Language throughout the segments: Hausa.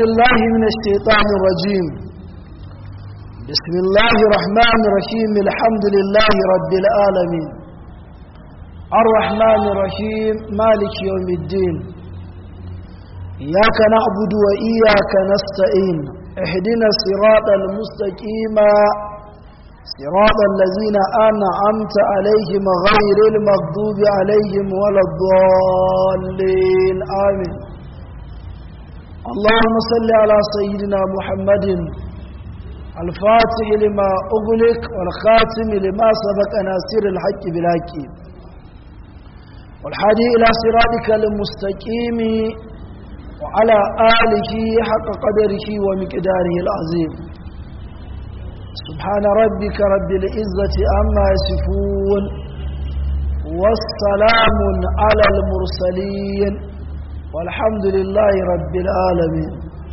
بالله من الشيطان الرجيم بسم الله الرحمن الرحيم الحمد لله رب العالمين الرحمن الرحيم مالك يوم الدين إياك نعبد وإياك نستعين اهدنا الصراط المستقيم صراط الذين أنعمت عليهم غير المغضوب عليهم ولا الضالين آمين اللهم صل على سيدنا محمد الفاتح لما أغلق والخاتم لما سبق ناصر الحق بالحق والحادي إلى صراطك المستقيم وعلى آله حق قدره ومقداره العظيم سبحان ربك رب العزة عما يصفون والسلام على المرسلين والحمد لله رب العالمين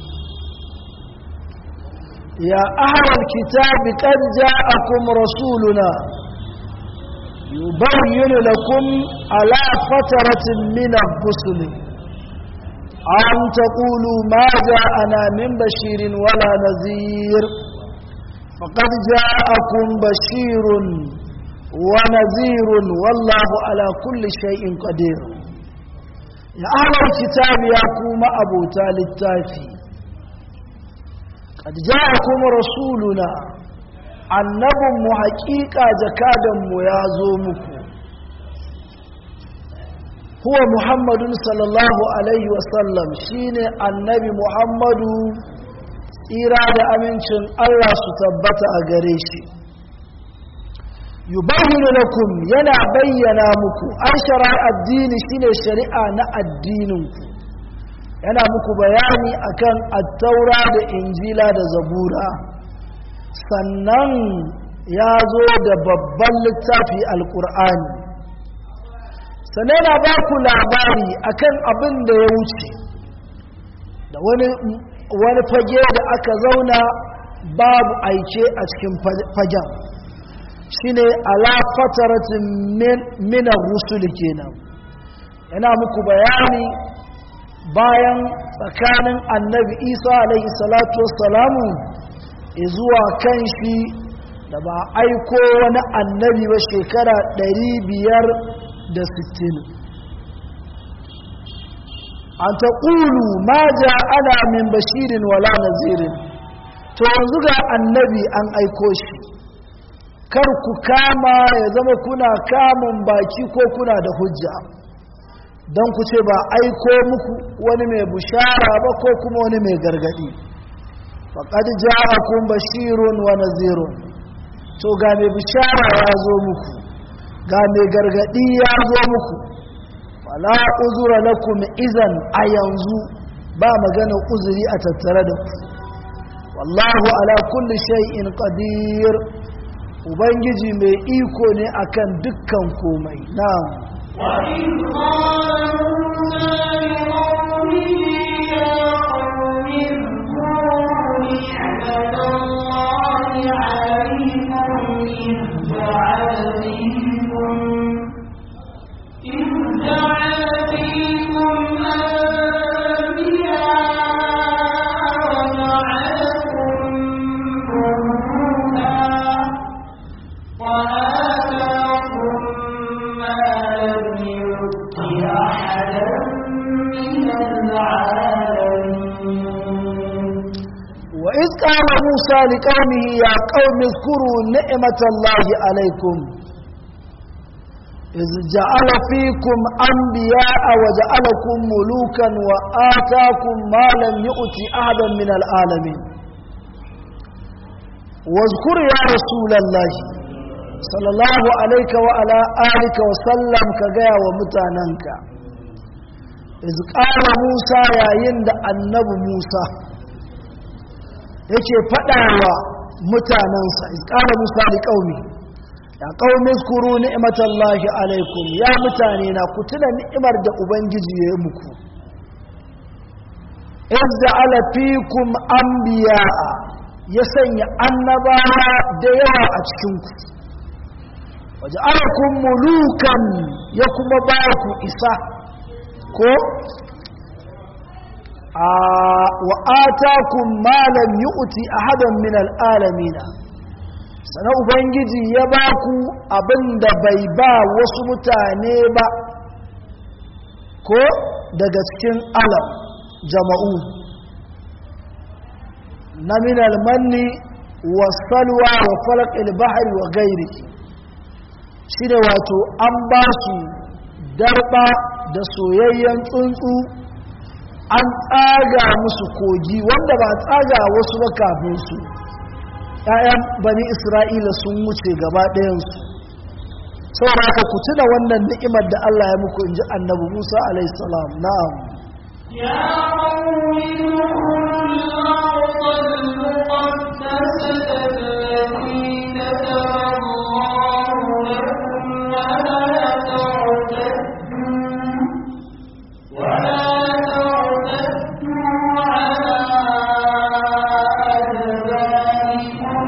يا أهل الكتاب قد جاءكم رسولنا يبين لكم على فترة من الرسل أن تقولوا ما جاءنا من بشير ولا نذير فقد جاءكم بشير ونذير والله على كل شيء قدير يا أهل الكتاب يا كوم أبو تالي التافي قد جاءكم رسولنا annabinmu haƙiƙa jakadanmu ya zo muku huwa muhammadun sallallahu alaihi wasallam shine annabi muhammadu tsira da amincin allah su tabbata a gare shi yubayyinu lakum yana bayyana muku an shara addini shine shari'a na addininku yana muku bayani akan attaura da injila da zabura sannan ya zo da babban littafi alkur'ani sannan yana ba ku labari akan abin da ya wuce da wani, wani fage da aka zauna babu aike a cikin fagen shine ala fataratin minar rusuli kenan yana muku bayani bayan tsakanin annabi isa alaihi salatu wassalamu zuwa kan shi da ba aiko wani annabi ba shekara biyar da sittin. an ta ƙulu ma ja ana min bashirin wala nazirin to yanzu ga annabi an aiko shi kar ku kama ya zama kuna kamun baki ko kuna da hujja don ku ce ba aiko muku wani mai bushara ba ko kuma wani mai gargadi faƙad ja'akum bashirun wa nazirun to ga mai bishara ya zo muku ga mai gargadi ya zo muku wala uzura lakum izan a yanzu ba magana uzuri a tattare da ku wallahu ala kulli shay'in qadir ubangiji mai iko ne akan dukkan komai na'am wa in قال موسى لقومه يا قوم اذكروا نعمة الله عليكم إذ جعل فيكم أنبياء وجعلكم ملوكا وآتاكم ما لم يؤت أحدا من العالمين واذكر يا رسول الله صلى الله عليك وعلى آلك وسلم كجاء ومتاننك إذ قال موسى يا يند النبي موسى yake faɗawa mutanensa ƙara musa da ƙaumi ya ƙaumin skuru ni'imatallahi alaikum ya mutane na ku tuna ni'imar da ubangiji ya yi muku izda ala fikum anbiya'a ya sanya annabawa da yawa a cikinku waje alakun mulukan ya kuma ba ku isa ko wa atakum ma lam yu'ti ahadan min al'alamin sana ubangiji ya ba ku abinda bai ba wasu mutane ba ko daga cikin alam jama'u na min almanni wa salwa wa falaq al-bahr wa ghairi shine wato an ba su darba da soyayyen tsuntsu an tsaga musu kogi wanda ba tsaga wasu ba kafin su ‘ya'yan bani isra'ila sun wuce gaba ɗayansu saboda haka ku tuna wannan ni'imar da Allah ya muku in ji annabi Musa alaihissalam na'am يا قوم ادخلوا الأرض المقدسة التي كتب الله لكم ولا ترتدوا ولا ترتدوا على أدباركم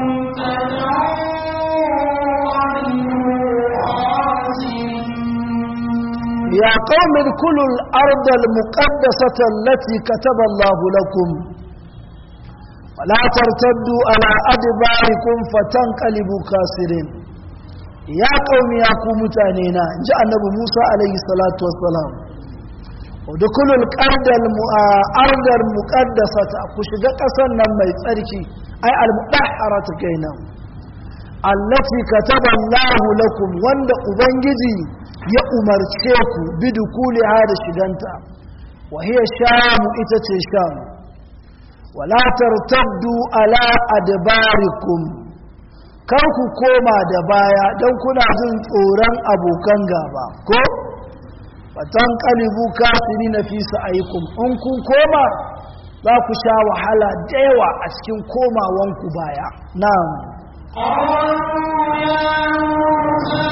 فتنقلبوا خاسرين يا قوم ادخلوا الأرض المقدسة التي كتب الله لكم ولا ترتدوا على أدباركم فتنقلبوا خاسرين يا قوم يا قوم تانينا جاء النبي موسى عليه الصلاة والسلام ودخلوا الأرض الأرض المقدسة كشجع قصنا ما يتركي أي المطهرة كينا التي كتب الله لكم وند أبنجزي ya umarce ku bidukuli da shiganta wa hiya shamu ita ce sham wala tartaddu ala adbarikum kar ku koma da baya don kuna jin tsoron abokan gaba ko fatan kalibu kafiri na fi sa'aikum in kun koma za ku sha wahala da yawa a cikin komawanku baya na'am قالوا يا موسى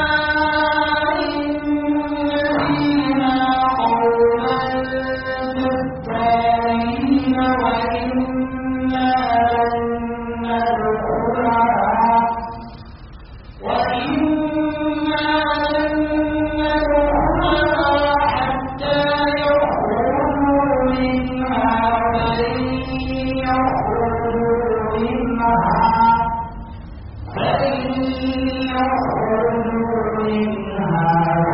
إن فينا قوما جبارين وإنا لن ندخلها وإنا لن ندخلها حتى يخرجوا منها فإن يخرجوا منها فإن يخرجوا منها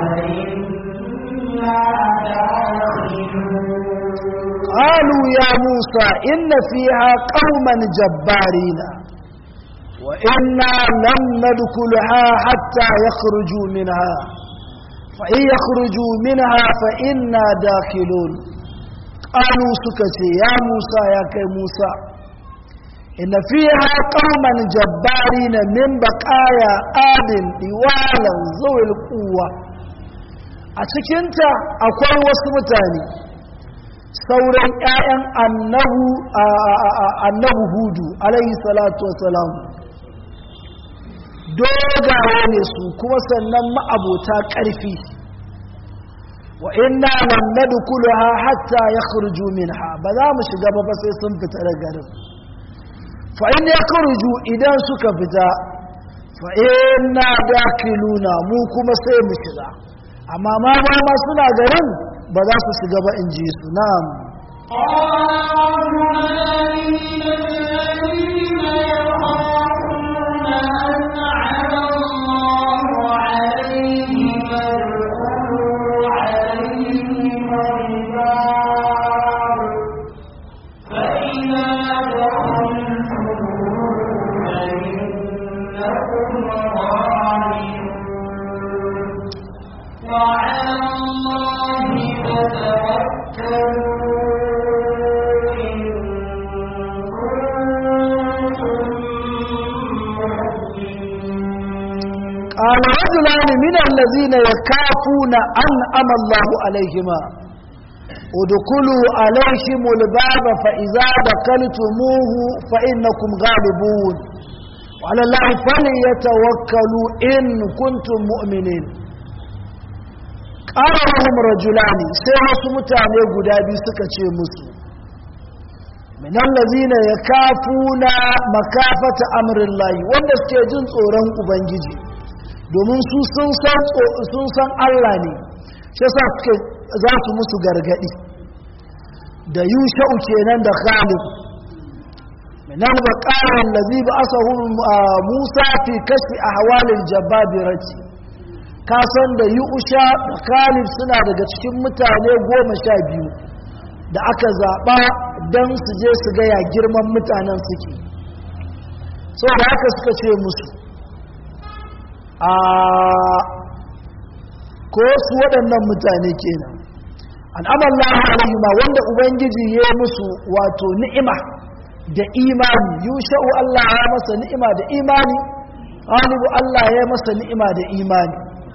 فإنا داخلون قالوا يا موسى إن فيها قوما جبارين وإنا لم ندخلها حتى يخرجوا منها فإن يخرجوا منها فإنا داخلون قالوا سكتي يا موسى يا كي موسى إن فيها قوما جبارين من بقايا آد طوالا ذوي القوة أتكنت أقول وسمتاني sauran 'ya'yan annabu annabu hudu alaihi salatu wasalam dogaye ne su kuma sannan ma'abota ƙarfi wa inna lam nadkhulaha hatta yakhruju minha ba za mu shiga ba ba sai sun fita daga garin fa in yakhruju idan suka fita fa inna dakiluna mu kuma sai mu shiga amma ma ba ma suna garin ba za su shiga ba in ji su na'am قال رجلان من الذين يخافون أنعم الله عليهم ادخلوا عليهم الباب فإذا دخلتم فإنكم غالبون وعلى الله فتوكلوا إن كنتم قال رجلان من الذين يخافون أنعم الله عليهما ادخلوا عليهم الباب فإذا دخلتموه فإنكم غالبون وعلى الله فليتوكلوا إن كنتم مؤمنين قال لهم رجلان سيما سمتاني قدابي سكتشي مسلم من الذين يكافون مكافة أمر الله wanda suke jin tsoron ubangiji domin su sun san sun san Allah ne shi yasa suke za su musu gargadi da yusha'u kenan da khalid minan baqaran ladhi ba'asahu musa fi kashfi ahwalil jabbabirati ka san da yusha da khalid suna daga cikin mutane goma sha biyu da aka zaɓa don su je su gaya girman mutanen suke saboda haka suka ce musu a ko su waɗannan mutane kenan al'amallahu alaihima wanda ubangiji ya musu wato ni'ima da imani yusha'u Allah ya masa ni'ima da imani galibu Allah ya masa ni'ima da imani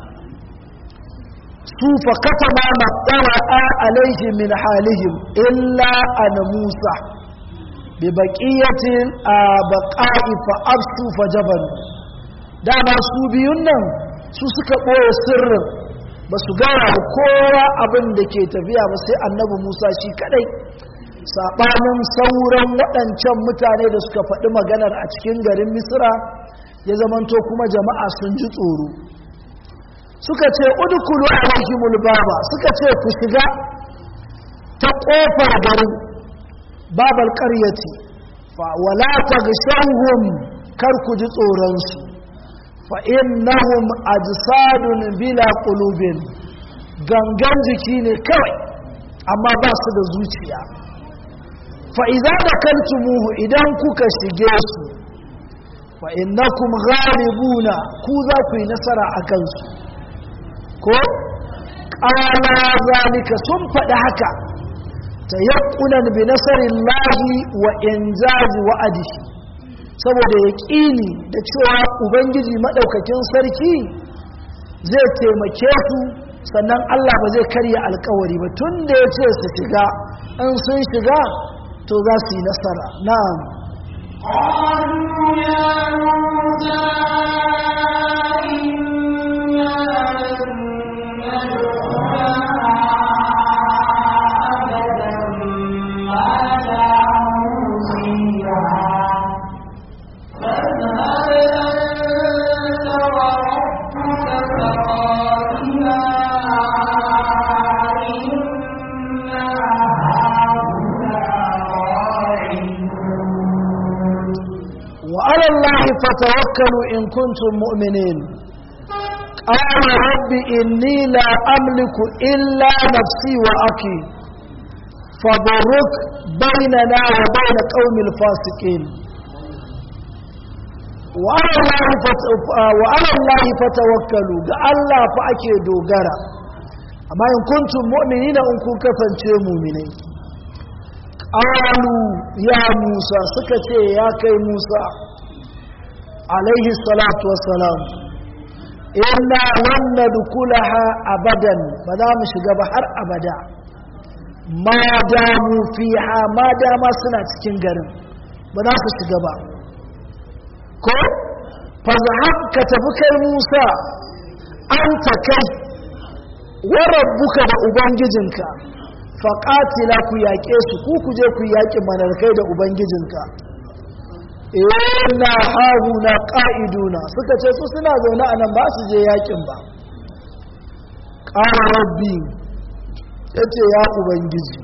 su fa katama maqtara alaihim min halihim illa ana Musa bi baqiyatin baqa'i fa absu fa jaban dama su biyun nan su suka ɓoye sirrin ba su gaya da kowa abin da ke tafiya ba sai annabi musa shi kadai saɓanin sauran waɗancan mutane da suka faɗi maganar a cikin garin misira ya zamanto kuma jama'a sun ji tsoro suka ce udukulu alaihimul baba suka ce ku shiga ta ƙofar garin babal ƙaryati fa wala taghshawhum kar ku ji tsoronsu fa'innahum ajsadun bila qulubin gangan jiki ne kawai amma ba su da zuciya fa'iza da kaltumuhu idan kuka shige su fa'innakum ghalibuna ku za ku yi nasara a kansu ko ƙana zalika sun faɗi haka ta yakunan bi nasarin lahi wa injazi wa'adihi saboda ya ƙini da cewa ubangiji maɗaukakin sarki zai taimake su sannan allah ba zai karya alkawari ba tun da ya ce su shiga in sun shiga to za su yi nasara na'am قالوا يا موسى إنا لن ندخلها أبدا ما داموا فيها فاذهب أنت وربك فقاتلا إنا هاهنا قاعدون وعلى الله فتوكلوا إن كنتم مؤمنين قال رب إني لا أملك إلا نفسي وأخي فبرك بيننا وبين قوم الفاسقين وعلى الله فت- وعلى الله فتوكلوا ga Allah fa ake dogara amma in kuntum mu'minina in kun kasance mu'minai qalu ya Musa suka ce ya kai Musa alaihi salatu wassalam inna lan nadkhulaha abadan ba za mu shiga ba har abada ma damu fiha ma dama suna cikin garin ba za su shiga ba ko fazahab ka tafi kai Musa an ta kai wa rabbuka da ubangijinka faƙatila ku yaƙe su ku ku je ku yaƙi manarkai da ubangijinka ina hahu na ƙa'iduna suka ce su suna zaune a nan ba su je yaƙin ba ƙara rabbi ya ce ya ubangiji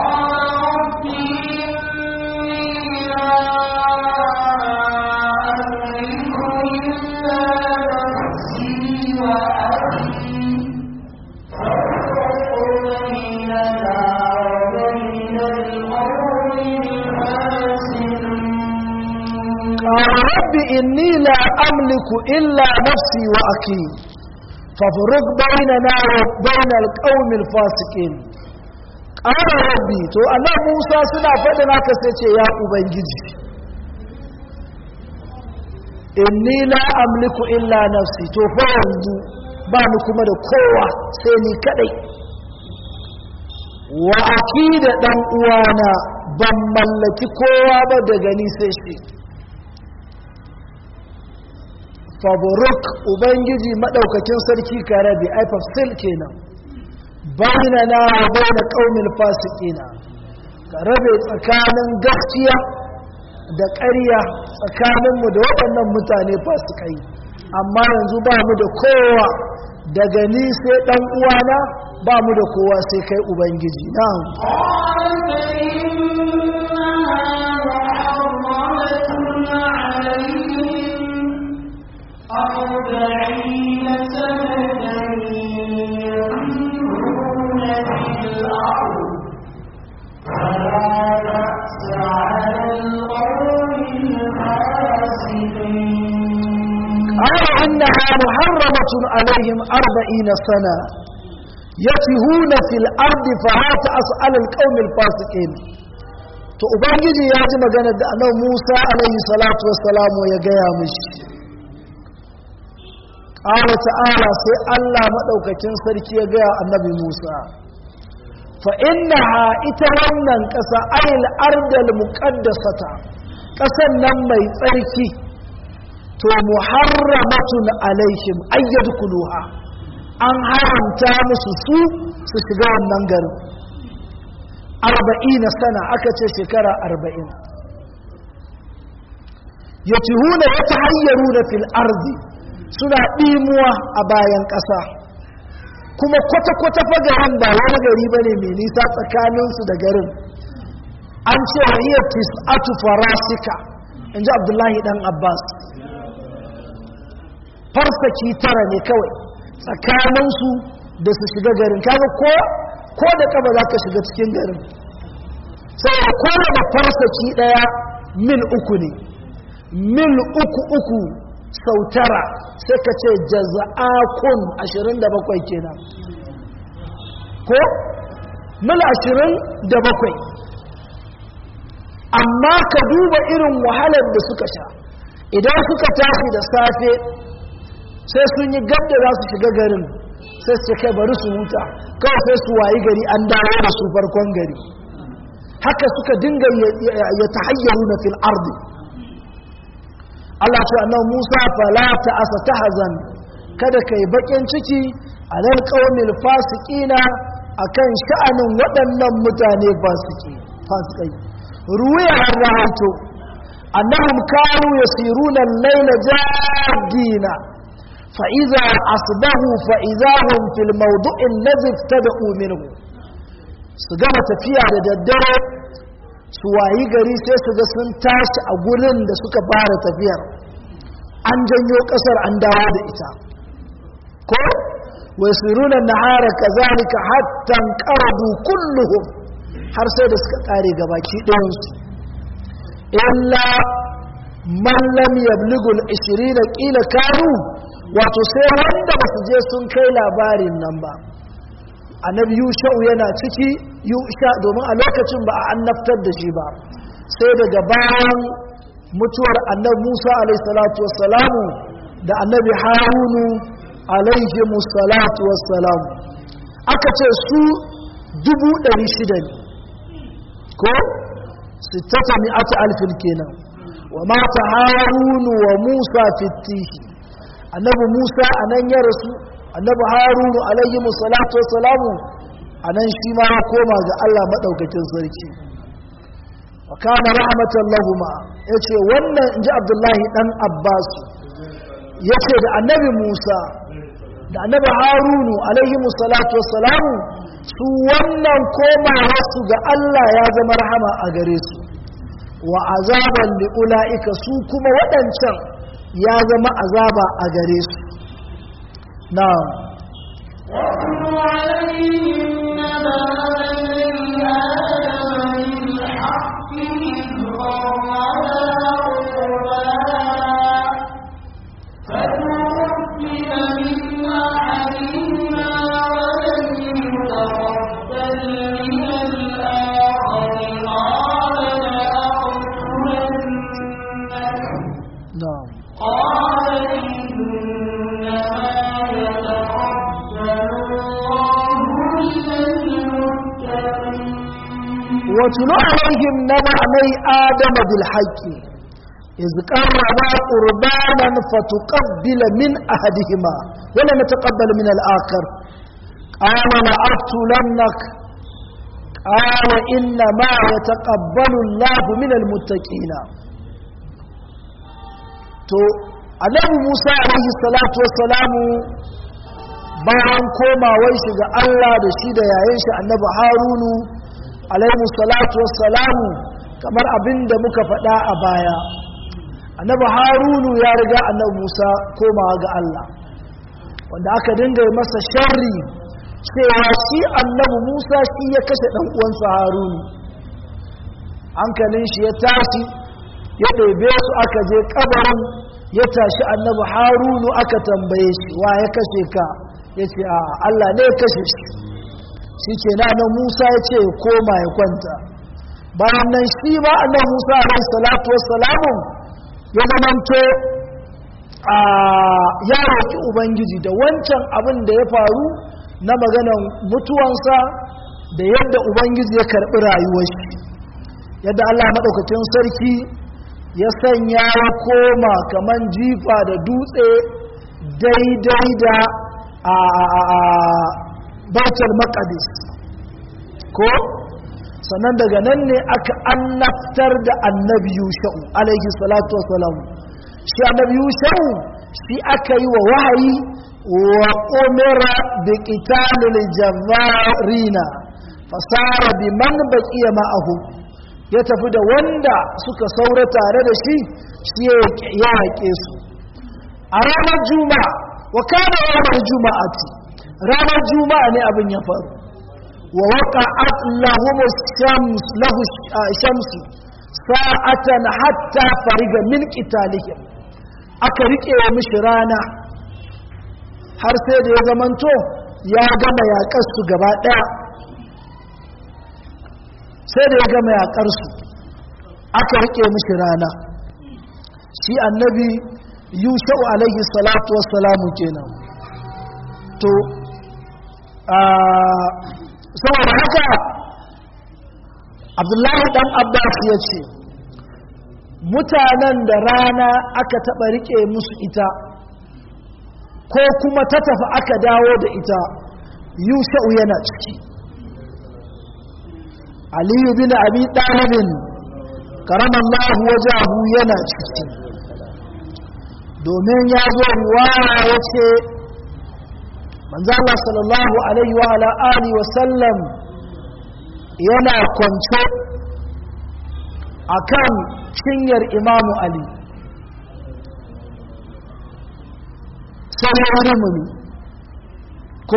قال رب إني لا أملك إلا نفسي وأخي فافرق بيننا وبين القوم الفاسقين قال ربي تو أنا موسى سنا فدنا كسيتي يا أبنجي إني لا أملك إلا نفسي تو فانزو bani kuma da kowa sai ni kadai wa akida dan uwana ban mallaki kowa ba daga ni sai shi faburuk ubangiji maɗaukakin sarki ka rabe ai fafsil kenan bayna na wa bayna qaumil fasiqina ka rabe tsakanin gaskiya da ƙarya tsakaninmu da waɗannan mutane fasikai amma yanzu ba mu da kowa daga ni sai ɗan uwana ba mu da kowa sai kai ubangiji na'am قال إنها محرمة عليهم أربعين سنة يتهون في الأرض فلا تسأل القوم الفاسقين to ubangiji ya ji magana da annabi Musa alaihi salatu wassalamu ya gaya mishi qala ta'ala sai Allah madaukakin sarki ya gaya annabi Musa fa innaha ita wannan ƙasa ayil ardal muqaddasata ƙasan nan mai tsarki to muharramatun alaihim ayyadkuluha an haramta musu su su shiga wannan garin arba'ina sana aka ce shekara arba'in ya cihuna ya ta hayyaru da fil arzi suna ɗimuwa a bayan ƙasa kuma kwata-kwata fa garin ba wani gari ba ne mai nisa tsakaninsu da garin an ce wa iya tis'atu farasika in ji abdullahi dan abbas farsaki tara ne kawai tsakaninsu da su shiga garin kaga ko ko da kaba za ka shiga cikin garin sai a kowane farsaki daya mil uku ne mil uku uku sau tara sai ka ce jaza'akun 27 kenan ko mil 27 amma ka duba irin wahalar da suka sha idan suka tashi da safe sai sun yi gadda za su shiga garin sai su kai bari su huta kawai sai su wayi gari an dawo da su farkon gari haka suka dinga ya tahayyaru na fil ardi Allah ce annabi Musa fala ta asa tahzan kada kai bakin ciki alal qaumil fasiqina akan sha'anin waɗannan mutane fasiki fasikai ruwaya har rahaito annahum kanu yasiruna al-layla jadina فإذا أصبحوا فإذا هم في الموضوع الذي ابتدأوا منه سجمة تفيا لددره suwayi gari sai su ga sun tashi a gurin da suka fara tafiyar an janyo kasar an dawo da ita ko wasiruna nahara kazalika hatta qaradu kulluhum har sai da suka kare gabaki ɗayansu illa man lam yablughu al-20 qila kanu wato sai wanda ba su je sun kai labarin nan ba annabi yusha'u yana ciki yusha domin a lokacin ba a annabtar da shi ba sai daga bayan mutuwar annabi musa alaihissalatu wassalamu da annabi harunu alaihimussalatu wassalamu aka ce su dubu ɗari shida ne ko sittata mi'ata alfin kenan wa mata harunu wa musa fitihi annabi musa a nan ya rasu annabi harunu alayhi musallatu wassalamu a nan shi ma ya koma ga allah maɗaukakin sarki wa kana rahmatan lahuma ya ce wannan in ji abdullahi ɗan abbas ya ce da annabi musa da annabi harunu alayhi musallatu wassalamu su wannan komawarsu ga allah ya zama rahama a gare su wa azaban li'ula'ika su kuma waɗancan ya zama azaba a gare su na واتل عليهم نبأ الذي آمن بالحق إذ قربا قربانا فتقبل من أحدهما ولم يتقبل من الآخر قال لأقتلنك na قال إنما يتقبل الله من المتقين واتل عليهم نبأ مي آدم بالحق إذ قربا قربانا فتقبل من أحدهما ولم يتقبل من الآخر قال لأقتلنك قال إنما يتقبل الله من المتقين to annabi Musa alaihi salatu wassalamu bayan komawar shi ga Allah da shi da yayin shi annabi harunu alaihi salatu wassalamu kamar abin da muka faɗa a baya annabi harunu ya riga annabi musa komawa ga Allah wanda aka dinga yi masa sharri cewa shi annabi musa shi ya kashe ɗan uwansa harunu hankalin shi ya tashi ya ɗebe su aka je ƙabarin ya tashi annabi harunu aka tambaye shi wa ya kashe ka ya ce a Allah ne ya kashe shi shi ke nan musa ya ce koma ya kwanta bayan nan shi ma annabi musa alaihi salatu wassalamu ya zamanto a ya roƙi ubangiji da wancan abin da ya faru na maganan mutuwansa da yadda ubangiji ya karɓi rayuwar shi yadda allah maɗaukacin sarki ya sanya ya koma kaman jifa da dutse daidai da a bautar makadis ko sannan daga nan ne aka annabtar da annabi yusha'u alaihi salatu wasalam shi annabi yusha'u shi aka yi wa wahayi wa umira bi qitalil javarina fasara bi man baqiya ma'ahu ya tafi da wanda suka saura tare da shi shi ya haƙe su a ranar juma'a wa kana ranar juma'ati ranar juma'a ne abin ya faru wa waqa'at lahum shams lahu shamsu sa'atan hatta fariga min qitalihim aka rike mishi rana har sai da ya zamanto ya gama yaƙar su gaba ɗaya sai da ya gama yaƙar su aka rike mishi rana shi annabi yusha'u alaihi salatu wassalamu kenan to saboda haka abdullahi dan abbas ya ce mutanen da rana aka taɓa riƙe musu ita ko kuma ta tafi aka dawo da ita yusha'u yana ciki aliyu bin abi ɗalibin karamallahu wajahu yana ciki domin ya zo ruwaya ya ce manzala sallallahu alaihi wa ala alihi wa sallam yana kwance akan cinyar imamu ali sai ya rimuni ko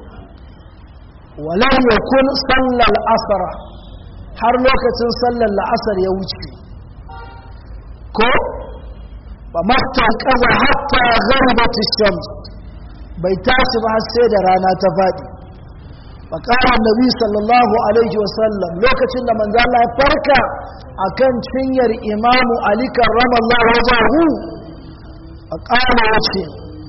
walam yakun sallal asara har lokacin sallar la'asar ya wuce ko ba mata kaza hatta gharbati shams bai tashi ba sai da rana ta faɗi faƙara nabi sallallahu alaihi wasallam lokacin da manzo Allah ya farka akan cinyar imamu ali karramallahu wajahu faƙara wace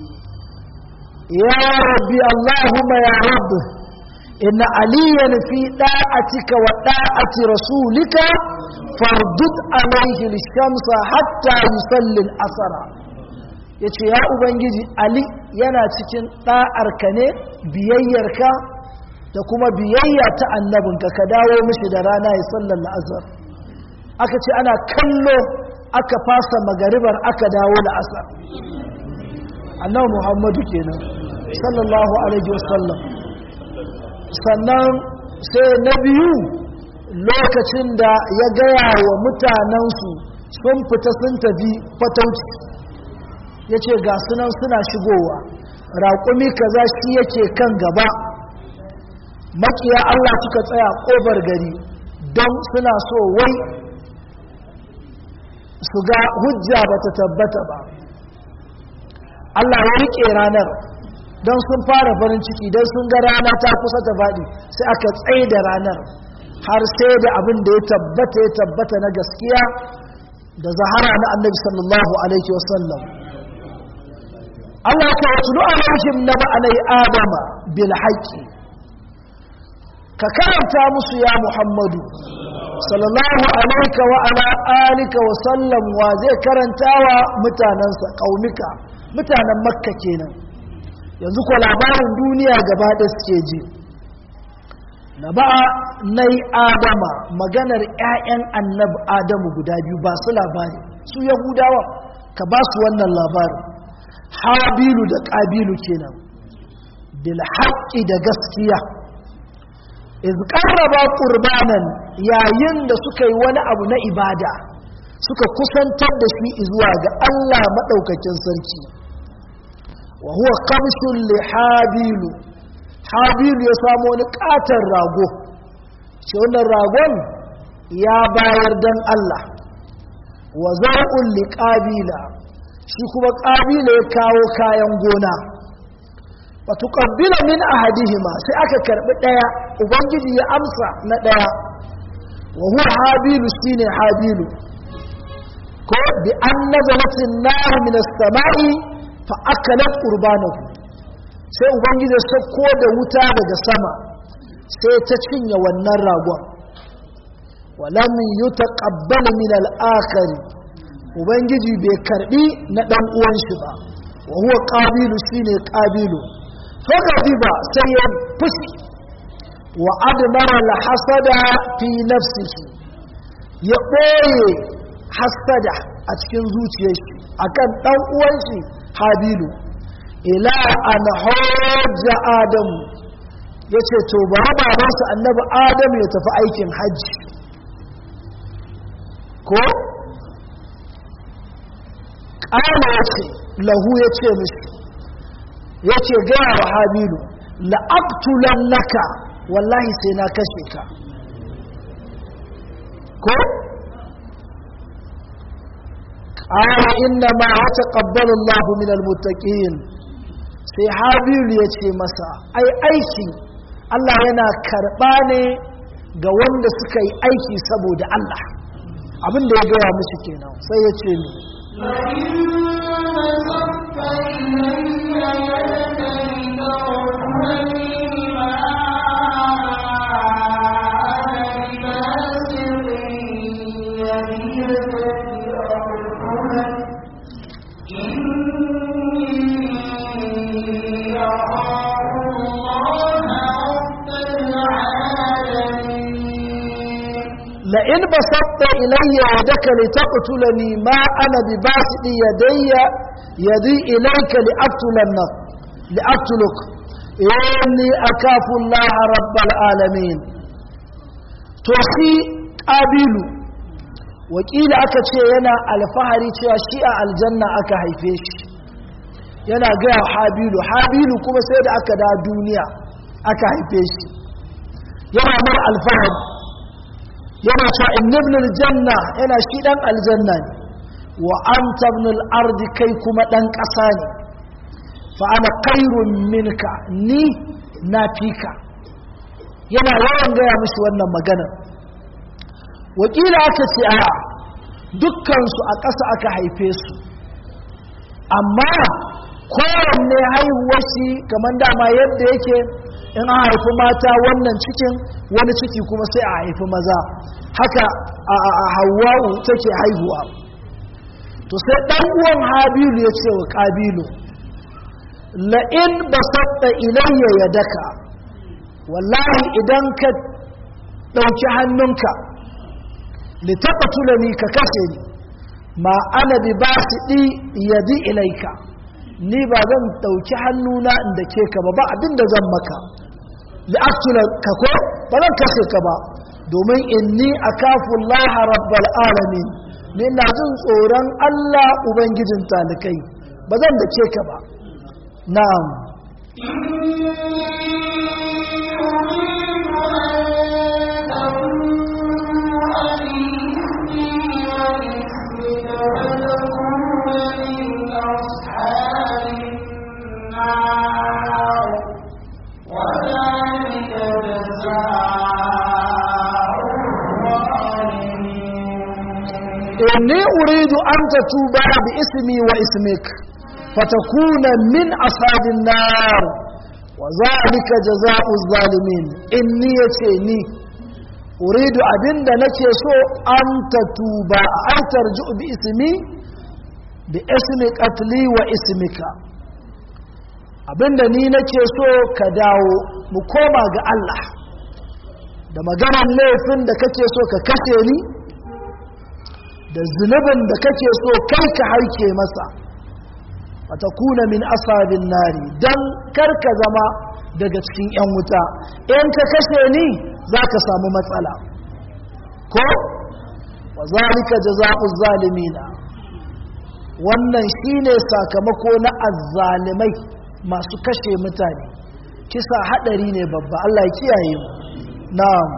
ya rabbi allahumma ya rabbi inna aliyan fi da'atika wa da'ati rasulika fardud alaihi lishamsa hatta yusalli al-asra yace ya ubangiji ali yana cikin da'arka ne biyayyarka da kuma biyayya ta annabinka ka dawo mishi da rana ya sallar la'asar aka ce ana kallo aka fasa magaribar aka dawo la'asar annabi muhammadu kenan sallallahu alaihi wasallam sannan sai na biyu lokacin da ya gaya wa mutanensu sun fita sun tafi fatauci ya ce ga sunan suna shigowa raƙumi kaza shi yake kan gaba makiya Allah suka tsaya ƙofar gari don suna so wai su ga hujja ba ta tabbata ba Allah ya riƙe ranar don sun fara farin ciki don sun ga rana ta kusa ta faɗi sai aka tsaye da ranar har sai da abin da ya tabbata ya tabbata na gaskiya da zahara na annabi sallallahu alaihi wasallam Allah ka wasu alaihim na ba'alai adama bil haqqi ka karanta musu ya muhammadu sallallahu alaika wa ala alika wa sallam wa zai karantawa mutanensa ƙaunika mutanen makka kenan yanzu ko labarin duniya gaba da suke ji na ba na yi adama maganar 'ya'yan annabi adamu guda biyu ba su labari su yahudawa ka ba su wannan labarin habilu da ƙabilu kenan bil haqqi da gaskiya iz qarraba qurbanan yayin da suka yi wani abu na ibada suka kusantar da shi zuwa ga Allah madaukakin sarki wa huwa kamshun li habilu habilu ya samu wani katon rago shi wannan ragon ya bayar dan Allah wa zar'un li qabila shi kuma qabila ya kawo kayan gona wa tuqabbila min ahadihima sai aka karbi daya ubangiji ya amsa na daya wa huwa habilu shine habilu ko bi an nazalatin nar min as-sama'i fa akalat qurbanahu sai ubangiji ya sako da wuta daga sama sai ta cinye wannan ragon walam yutaqabbal min al-akhir ubangiji bai karbi na dan uwan shi ba wa huwa qabilu shine qabilu fa ba sai ya fushi wa admara al-hasada fi nafsihi ya boye hasada a cikin zuciyar shi akan dan uwan shi habilu ila an hajja adamu yace to ba babansa annabi adamu ya tafi aikin hajji ko ƙala ya ce lahu ya ce mishi ya ce gaya wa habilu la'abtulan naka wallahi sai na kashe ka ko ƙala inna ma hata ƙabbalin lahu min almuttaƙin sai habilu ya ce masa ai aiki Allah yana karɓa ne ga wanda suka yi aiki saboda Allah abin da ya gaya musu kenan sai ya ce ni لئن بسطت إلي يدك لتقتلني ما أنا بباسط يدي يدي إليك لأقتلنك لأقتلك إني أكاف الله رب العالمين توفي قابل wakila aka ce yana alfahari cewa shi a aljanna aka haife shi yana gaya habilu habilu kuma sai da aka da duniya aka haife shi yana mara alfahari yana cewa innibnul janna yana shi dan aljanna ne wa anta ibnul ardi kai kuma dan ƙasa ne fa ana khairun minka ni na fika yana yawan gaya mishi wannan magana wakila aka ce a dukkansu a ƙasa aka haife su amma kowanne haihuwar shi kamar dama yadda yake in an haifi mata wannan cikin wani ciki kuma sai a haifi maza haka a hawa'u take haihuwa to sai ɗan uwan habilu ya ce wa ƙabilu la'in ba saɗa ilayya ya daka wallahi idan ka ɗauki hannunka litaƙatulani ka kashe ni ma ana bi ba su ɗi yadi ilaika ni ba zan ɗauki hannuna inda ke ka ba ba abin da zan maka li'aktula ka ko ba zan kashe ka ba domin inni akafun laha rabbal alamin ni na jin tsoron Allah ubangijin talikai ba zan da ke ka ba na'am إني أريد أن تتوب باسمي واسمك فتكون من أصحاب النار وذلك جزاء الظالمين إني يتيني أريد أبن نكي سو أن تتوب أن ترجع باسمي باسم قتلي واسمك abinda ni nake so ka dawo mu koma ga Allah da maganar laifin da kake so ka kashe ni da zunubin da kake so kai ka harke masa wata kuna min asabin nari don karka zama daga cikin 'yan wuta in ka kashe ni za ka samu matsala ko wa zalika jaza'uz zalimina wannan shine sakamako na azzalimai masu kashe mutane kisa hadari ne babba Allah ya kiyaye mu na'am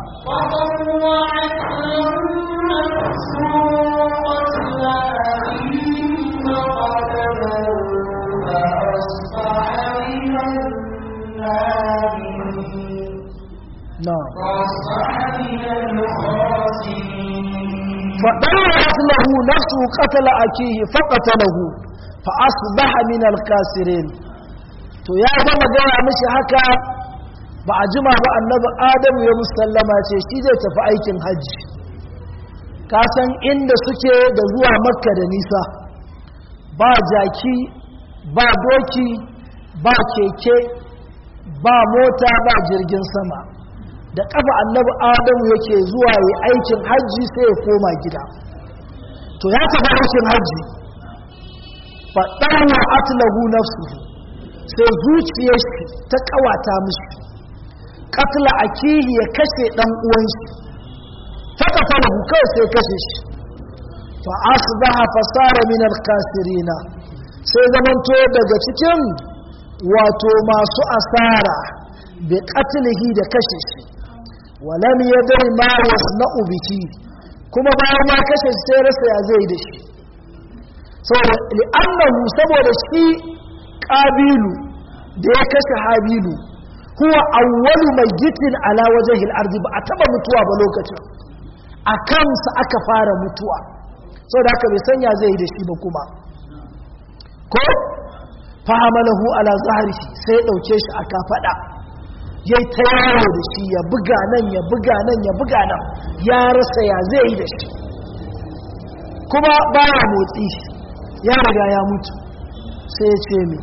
فضرت له نفسه قتل أكيه فقتله فأصبح من الكاسرين to ya gama gaya mishi haka ba a jima ba annabi adamu ya musallama ce shi zai tafi aikin hajji ka san inda suke da zuwa makka da nisa ba jaki ba doki ba keke ba mota ba jirgin sama da kafa annabi adamu yake zuwa yi aikin hajji sai ya koma gida to ya tafi aikin hajji faɗan wa atlahu nafsu sai zuciyar shi ta kawata mishi katla akihi ya kashe dan uwan shi faka falahu kawai sai kashe shi fa asbaha fasara min al-kasirina sai zamanto daga cikin wato masu asara bi qatlihi da kashe shi walam yadri ma yasna'u bihi kuma bayan ma kashe shi sai rasa ya zai da shi saboda li'annahu saboda shi qabilu da ya kashe habilu huwa awwalu mayyitin ala wajhi al-ardi ba a taba mutuwa ba lokacin a kansa aka fara mutuwa saboda haka bai sanya zai da shi ba kuma ko fahamalahu ala zahrihi sai ya dauke shi a kafada yayi ta yawo da shi ya buga nan ya buga nan ya buga nan ya rasa ya zai yi da shi kuma baya motsi ya riga ya mutu sai ya ce mi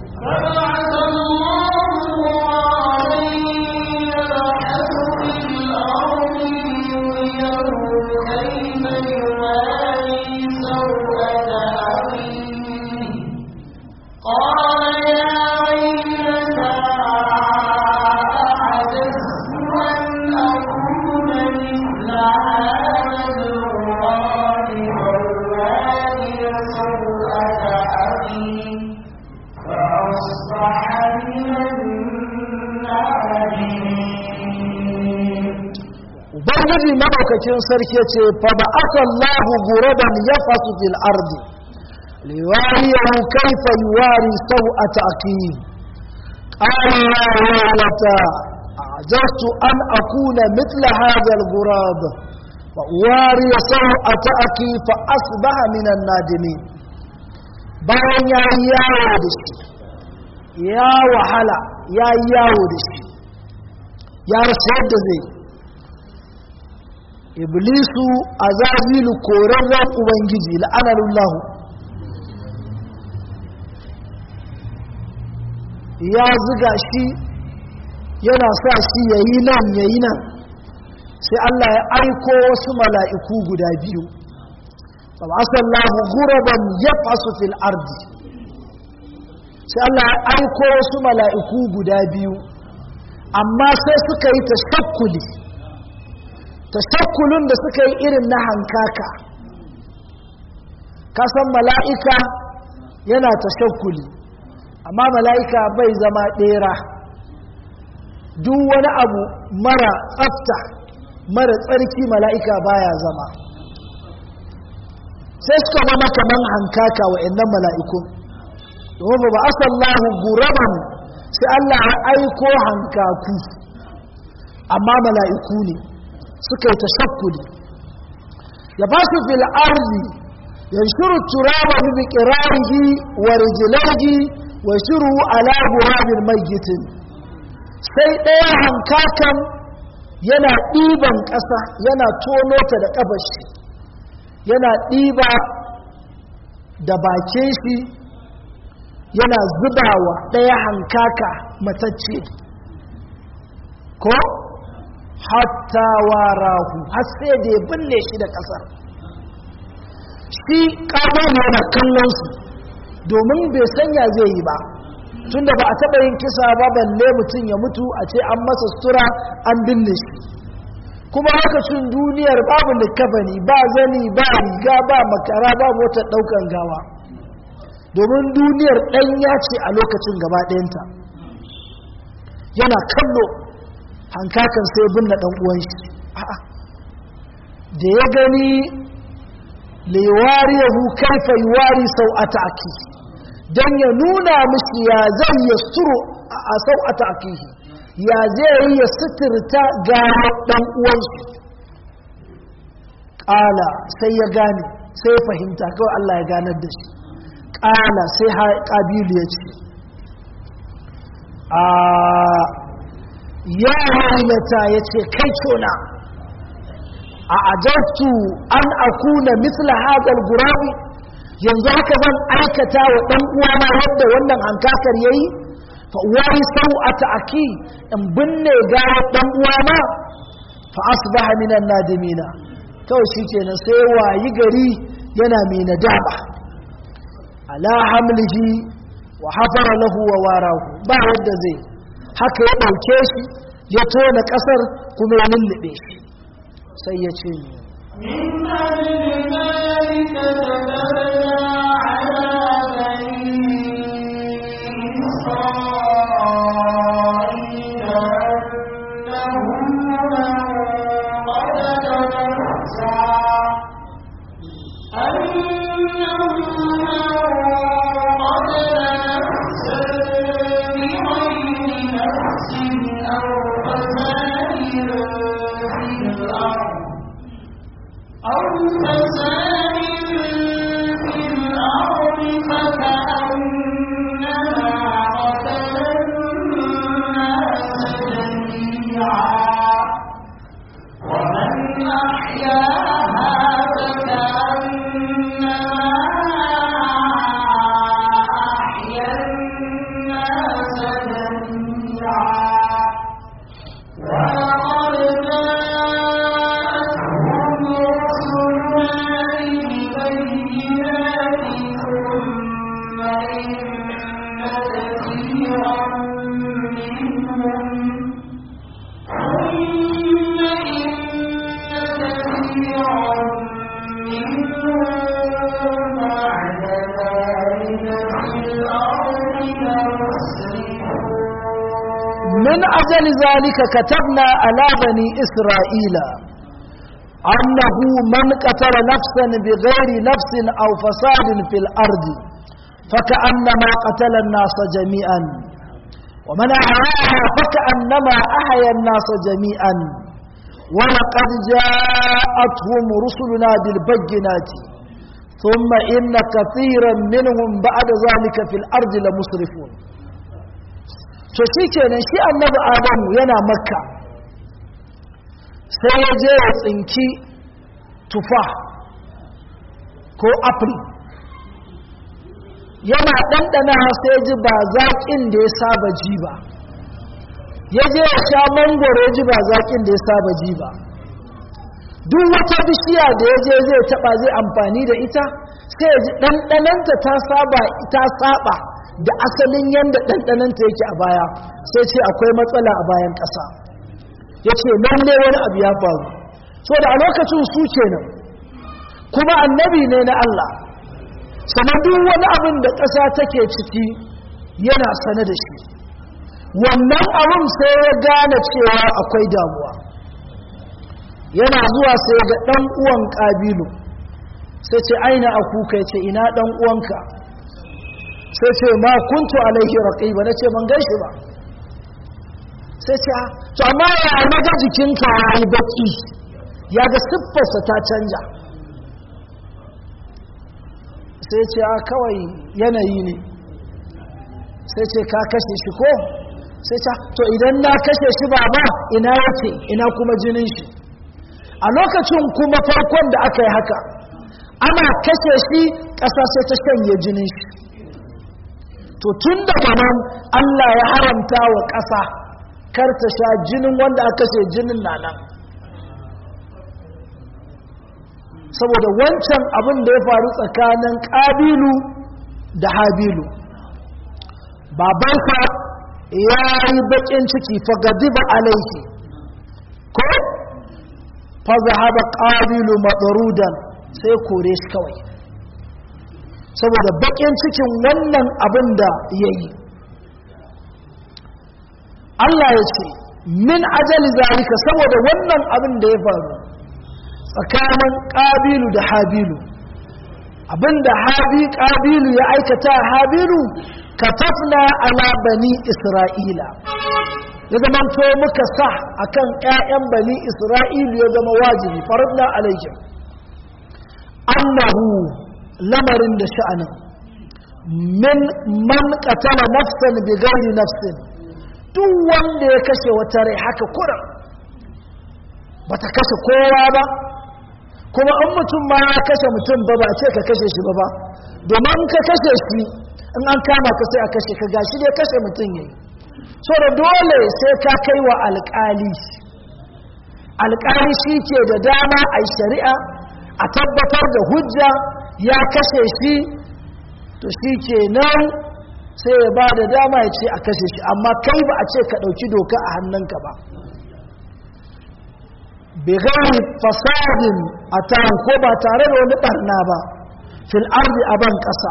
قال يا ويلتى أعجزت أن أكون مثل هذا الغراب فوالي سوءة أخي فأصبح من النادمين ubangiji madaukakin sarki ce fa ba aka Allahu guraban yafasu fil ardi liwariyahu kayfa yuwari sawata aqim qala ya waylata ajastu an akuna mithla hadha al gurab wa uwari sawata aqi fa asbaha min an nadimin bayan ya yi yawo da shi ya wahala ya yi yawo da shi ya rasa yadda zai iblisu azazilu korarren ubangiji la'anarullahu ya ziga shi yana sa shi ya yi nan ya yi nan sai Allah ya aiko wasu mala'iku guda biyu asallahu guraban ya fasu fil ardi sai Allah ya aiko wasu mala'iku guda biyu amma sai suka yi tashakkuli tashakkulun da suka yi irin na hankaka kasan mala'ika yana tashakkuli amma mala'ika bai zama ɗera duk wani abu mara tsafta mara tsarki mala'ika baya zama sai suka zama kaman hankaka wa'annan mala'ikun domin ba asallahu guraban sai Allah ya aiko hankaku amma mala'iku ne suka yi tashakkuli ya ba su fil arzi ya shiru turaba bi kirarihi wa rijilaihi wa shiru ala gurabin mayyitin sai ɗaya hankakan yana ɗiban ƙasa yana tono ta da ƙafashi yana ɗiba da bakin shi yana zubawa ɗaya hankaka matacce ko hatta warahu har sai da ya binne shi da ƙasar shi ƙabar yana kallon su domin bai sanya zai yi ba tunda ba a taɓa yin kisa ba balle mutum ya mutu a ce an masa sutura an binne shi kuma lokacin duniyar babu likafani ba zani ba riga ba makara ba motar ɗaukan gawa domin duniyar ɗanya ce a lokacin gaba ɗayanta yana kallo hankakan sai binne ɗan uwan shi a'a da ya gani liwariyahu kaifa yuwari sau'ata aki dan ya nuna mishi ya zai yasturu a sau'ata akihi ya zai yi ya suturta ga dan uwansu ƙala sai ya gane sai ya fahimta kawai Allah ya ganar da shi ƙala sai ƙabilu ya ce a ya hailata ya ce kai cona a ajartu an akuna misla hadal gurabi yanzu haka zan aikata wa ɗan uwana yadda wannan hankakar yayi fa wari sau'ata aki in binne gawar ɗan uwana fa asbaha minan nadimina kawai shikenan sai wayi gari yana mai nadama ala hamlihi wa hafara lahu wa warahu ba yadda zai haka ya ɗauke shi ya tona ƙasar kuma ya lullube shi sai ya ce من أجل ذلك كتبنا على بني إسرائيل أنه من قتل نفسا أنه من قتل نفسا بغير نفس أو فساد في الأرض أو فساد في الأرض فكأنما قتل الناس جميعا ومن أحياها فكأنما أحيا الناس جميعا ولقد جاءتهم رسلنا بالبينات ثم إن كثيرا منهم ثم إن كثيرا منهم بعد ذلك في الأرض لمسرفون من أجل ذلك كتبنا على بني إسرائيل أنه من قتل نفسا بغير نفس أو فساد في الأرض فكأنما قتل الناس جميعا ومن أحياها فكأنما أحيا الناس جميعا ولقد جاءتهم رسلنا بالبينات ثم إن كثيرا منهم بعد ذلك في الأرض لمسرفون to shi kenan shi annabi adamu yana makka sai ya je ya tsinki tufa ko apple yana ɗanɗana sai ya ji ba zaƙin da ya saba ji ba ya je ya sha mangoro ya ji ba zaƙin da ya saba ji ba duk wata bishiya da ya je zai taɓa zai amfani da ita sai ya ji ɗanɗananta ta saba ta saba da asalin yadda ɗanɗananta yake a baya sai ce akwai matsala a bayan ƙasa ya ce lalle wani abu ya faru so da a lokacin su kenan kuma annabi ne na Allah sannan duk wani abin da ƙasa take ciki yana sane da shi wannan abin sai ya gane cewa akwai damuwa yana zuwa sai ga ɗan uwan ƙabilu sai ce aina a kuka ce ina ɗan uwanka sai ce ma kuntu alaihi raqiba nace ban gaishe ba sai ce to amma ya naga jikinka yayi baki ya ga siffarsa ta canja sai ce a kawai yanayi ne sai ce ka kashe shi ko sai ce to idan na kashe shi baba ina yake ina kuma jinin shi a lokacin kuma farkon da aka yi haka ana kashe shi ƙasa sai ta shanye jinin shi to tun daga nan Allah ya haramta wa ƙasa kar ta sha jinin wanda aka ce jinin na nan saboda wancan abin da ya faru tsakanin ƙabilu da habilu babansa ya yi bakin ciki fagadiba alaihi ko fa zahaba qabilu madarudan sai kore shi kawai saboda bakin cikin wannan abin da yayi Allah ya ce min ajali zalika saboda wannan abin da ya faru tsakanin qabilu da habilu abinda habi qabilu ya aikata habilu katafna ala bani isra'ila ya zama to muka sa akan ƴaƴan bani isra'ilu ya zama wajibi faradna alaihim annahu lamarin da sha'anin min man qatala nafsan bi ghairi nafsin duk wanda ya kashe wata rai haka kuran bata kashe kowa ba kuma an mutum ma ya kashe mutum ba ba ce ka kashe shi ba ba domin ka kashe shi in an kama ka sai a kashe ka gashi dai kashe mutum yayi so da dole sai ka kai wa alƙali alƙali shi ke da dama a shari'a a tabbatar da hujja ya kashe shi to shi ke nan sai ya ba da dama ya ce a kashe shi amma kai ba a ce ka ɗauki doka a hannunka ba bigari fasadin a taron ko ba tare da wani ɓarna ba fil ardi a ban ƙasa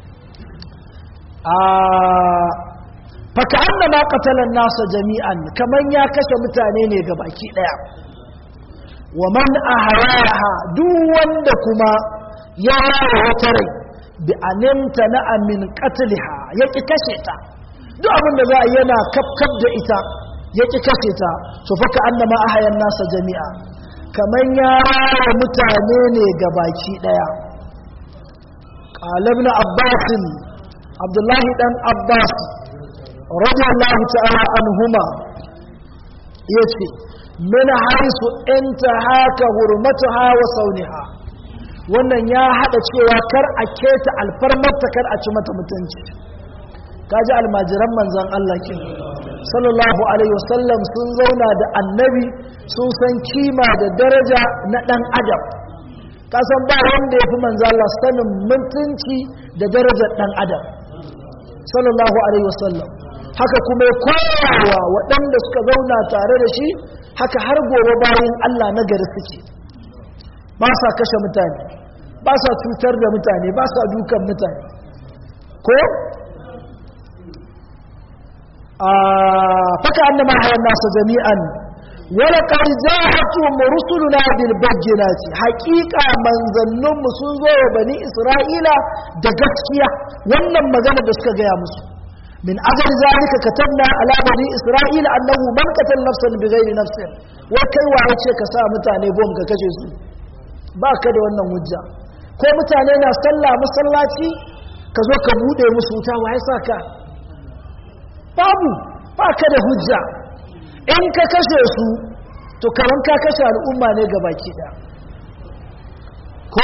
faka an da ma katalan nasa jami'an kamar ya kashe mutane ne ga baki ɗaya wa man a haraha duk wanda kuma ya rara wata rai bi animta na amin katiliha ya ƙi kashe ta duk abin da za a yana kafkaf da ita ya ƙi kashe ta su faka an da ma a hayan nasa jami'a kamar ya rara mutane ne ga baki ɗaya ƙalab na abbasin abdullahi ɗan abbas radiyallahu ta'ala anhuma ya ce min haisu inta haka hurmatuha wa sauniha wannan ya hada cewa kar a keta alfarmarta kar a ci mata mutunci kaji almajiran manzan Allah ke sallallahu alaihi wasallam sun zauna da annabi sun san kima da daraja na dan adam kasan ba wanda ya fi manzan Allah sanin mutunci da darajar dan adam sallallahu alaihi wasallam haka kuma ya koyawa waɗanda suka zauna tare da shi haka har gobe bayan Allah na gari suke ba sa kashe mutane ba sa cutar da mutane ba sa dukan mutane ko faka annama hayan nasa jami'an wala qad ja'atuhum rusuluna bil bayyinati haqiqa manzannun mu sun zo wa bani isra'ila da gaskiya wannan magana da suka gaya musu من أجل ذلك كتبنا على بني إسرائيل أنه من قتل نفسا بغير نفس وكي وعيشي كسا متاني بوم كجيسو باك da wannan hujja ko mutane na sallah masallaci ka zo ka bude musu wuta wa ya saka babu baka da hujja in ka kashe su to kaman ka kashe al'umma ne gabaki da ko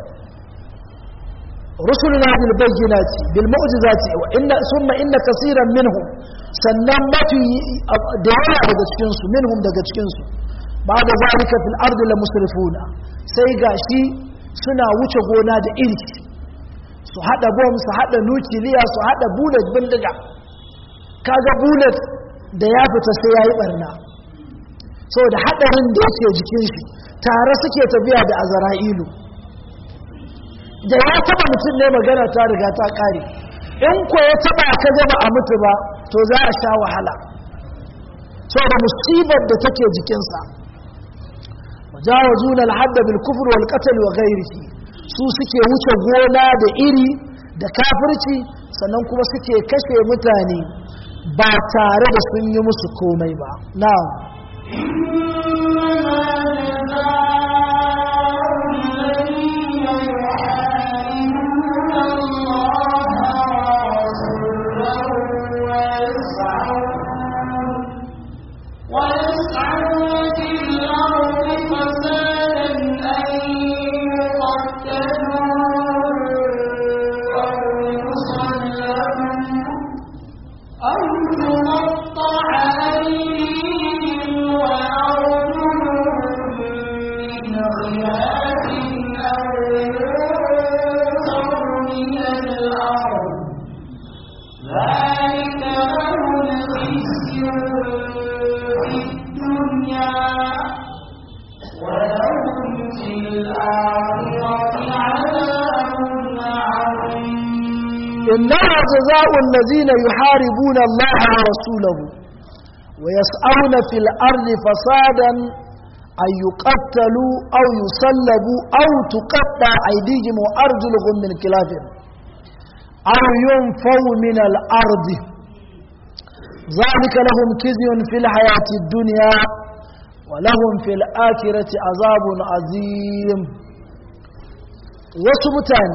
رسلنا بالبينات بالمعجزات وإن ثم إن كثيرا منهم sannan mafi da yawa daga cikinsu minhum daga cikinsu ba da zalika fil ardi la musrifuna sai gashi suna wuce gona da iri su hada bom su hada nukiliya su hada bullet bindiga kaga bullet da ya fita sai yayi barna saboda hadarin da yake jikin shi tare suke tafiya da azra'ilu da ya taba mutum ne magana ta riga ta kare in ko ya taba ka gaba a mutu ba to za a sha wahala saboda musibar da take jikinsa wajawazuna al-hadd bil kufr wal qatl wa ghayrihi su suke wuce gona da iri da kafirci sannan kuma suke kashe mutane ba tare da sun yi musu komai ba na'am أو تقطع أيديهم إنما جزاء الذين يحاربون الله ورسوله ويسعون في الأرض فسادا أن يقتلوا أو يصلبوا أو تقطع أيديهم وأرجلهم من خلاف أو ينفوا من الأرض ذلك لهم كزي في الحياة الدنيا ولهم في الآخرة عذاب عظيم وسبتان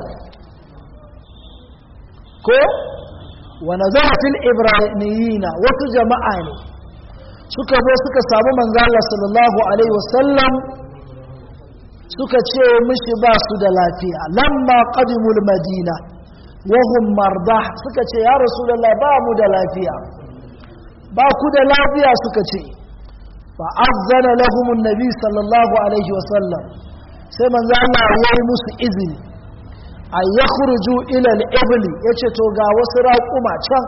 ko wani zafin ibrahimiyina wasu jama'a ne suka zo suka samu manzala sallallahu alaihi wasallam suka ce mishi ba su da lafiya lamma qadimul madina wahum marda suka ce ya rasulullah ba mu da lafiya ba ku da lafiya suka ce fa azzana lahum annabi sallallahu alaihi wasallam sai manzo Allah ya yi musu izini a ya kurju ilal ibli ya ce to ga wasu raƙuma can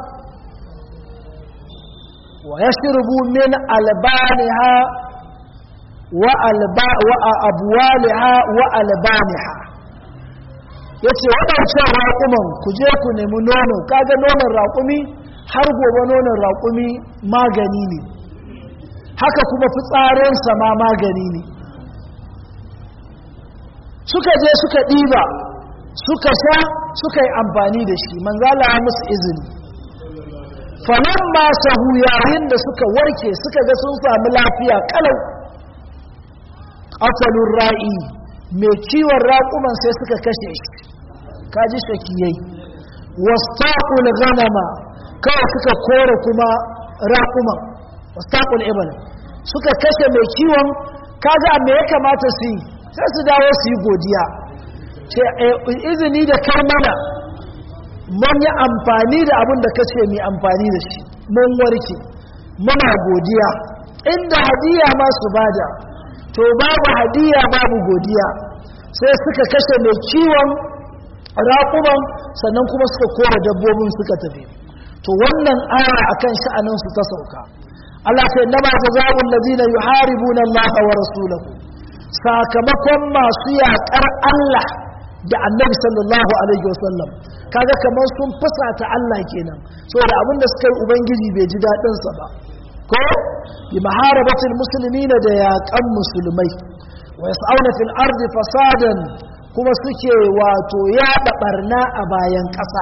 wa ya shirbu min albaniha wa abuwaliha wa albaniha ya ce waɗancan raƙuman ku je ku nemi nono kaga nonon raƙumi har gobe nonon raƙumi magani ne haka kuma fitsarinsa ma magani ne suka je suka ɗiba suka sha suka yi amfani da shi manzala ya musu izini fanan ma sahu yayin da suka warke suka ga sun sami lafiya kalau ƙasalin ra'i mai kiwon raƙuman sai suka kashe shi kaji shakiyai wastaƙul ganama kawai suka kore kuma raƙuman wastaƙul ibal suka kashe mai kiwon kaga me ya kamata su yi sai su dawo su yi godiya ce izini da kai mana mun yi amfani da abin da kace mai amfani da shi mun warke muna godiya inda hadiya ma su bada to babu hadiya babu godiya sai suka kashe mai kiwon raƙuman sannan kuma suka kora dabbobin suka tafi to wannan aya akan sha'anin su ta sauka Allah sai nama jaza'ul ladina yuharibuna Allah wa rasulahu sakamakon masu yaƙar Allah da annabi sallallahu alaihi wasallam kaga kamar sun fusata Allah kenan saboda abinda suka yi ubangiji bai ji dadin sa ba ko bi maharabatil muslimina da yaƙan musulmai wa yas'auna fil ardi fasadan kuma suke wato yaɗa barna a bayan ƙasa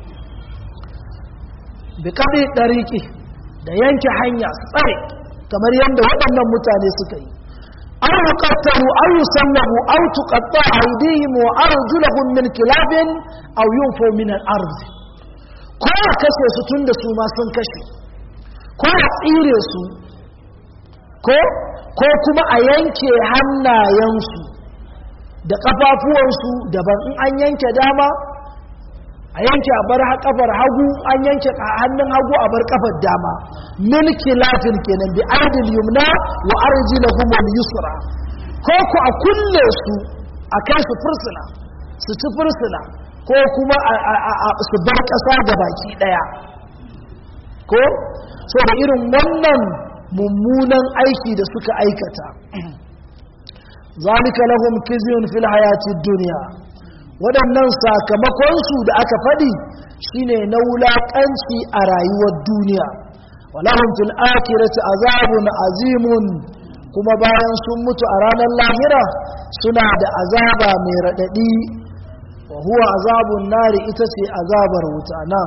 bi kabi dariki da yanke hanya tsare kamar yadda waɗannan mutane suka yi أو يقتلوا أو يسلبوا أو تقطع أيديهم وأرجلهم من كلاب أو ينفوا من الأرض ko a kashe su tun da su ma sun kashe ko a tsire su ko ko kuma a yanke hannayensu da ƙafafuwansu daban in an yanke dama a yanke a bar kafar hagu an yanke hannun hagu a bar kafar dama milki lafin kenan bi aidil yumna wa arjilahum al yusra ko ku a kulle su a kai su fursuna su ci fursuna ko kuma su bar kasa ga baki daya ko so da irin wannan mummunan aiki da suka aikata zalika lahum kizyun fil hayatid dunya waɗannan sakamakonsu da aka faɗi shine na wulaƙanci a rayuwar duniya walahum fil akhirati azabun azimun kuma bayan sun mutu a ranar lahira suna da azaba mai raɗaɗi wa huwa azabun nari ita ce azabar wuta nan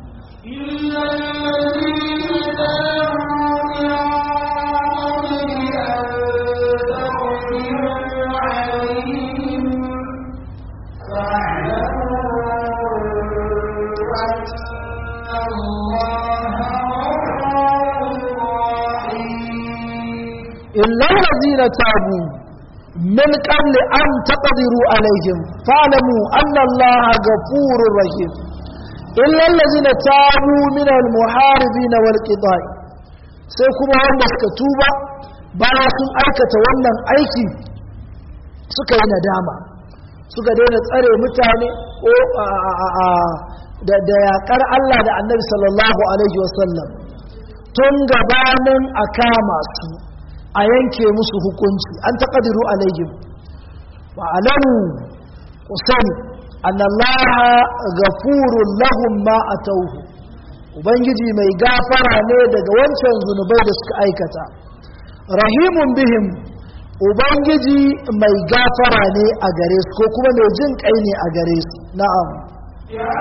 إلا الذين تابوا من قبل أن تقدروا عليهم فاعلموا أن الله غفور رحيم إلا الذين تابوا من المحاربين والقضاء sai kuma wanda suka tuba bayan sun aikata wannan aiki suka yi nadama suka daina tsare mutane ko da yaƙar Allah da annabi sallallahu alaihi wasallam tun gabanin a kama su a yanke musu hukunci an taƙadiru alaihim wa alamu ku sani annallaha ghafurun lahum ma atawhu ubangiji mai gafara ne daga wancan zunubai da suka aikata rahimun bihim ubangiji mai gafara ne a gare su ko kuma mai jin kai ne a gare su na'am يا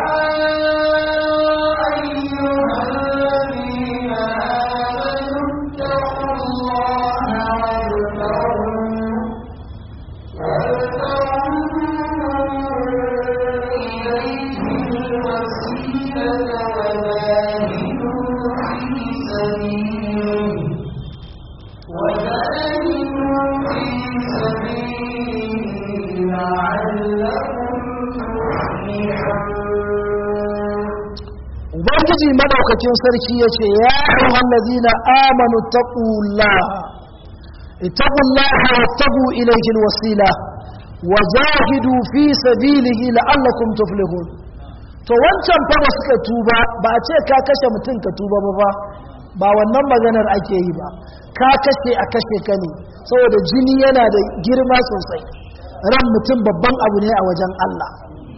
أيها الذين آمنوا اتقوا الله وابتغوا وابتغوا إليه الوسيلة وجاهدوا في سبيله وجاهدوا في سبيله لعلكم تفلحون ubangiji madaukakin sarki ya ce ya ayyuhan ladina amanu taqullaha ittaqullaha wattabu ilayhi alwasila wajahidu fi sabilihi la'allakum tuflihun to wancan fa da suka tuba ba a ce ka kashe mutum ka tuba ba ba ba wannan maganar ake yi ba ka kashe a kashe ka ne saboda jini yana da girma sosai ran mutum babban abu ne a wajen Allah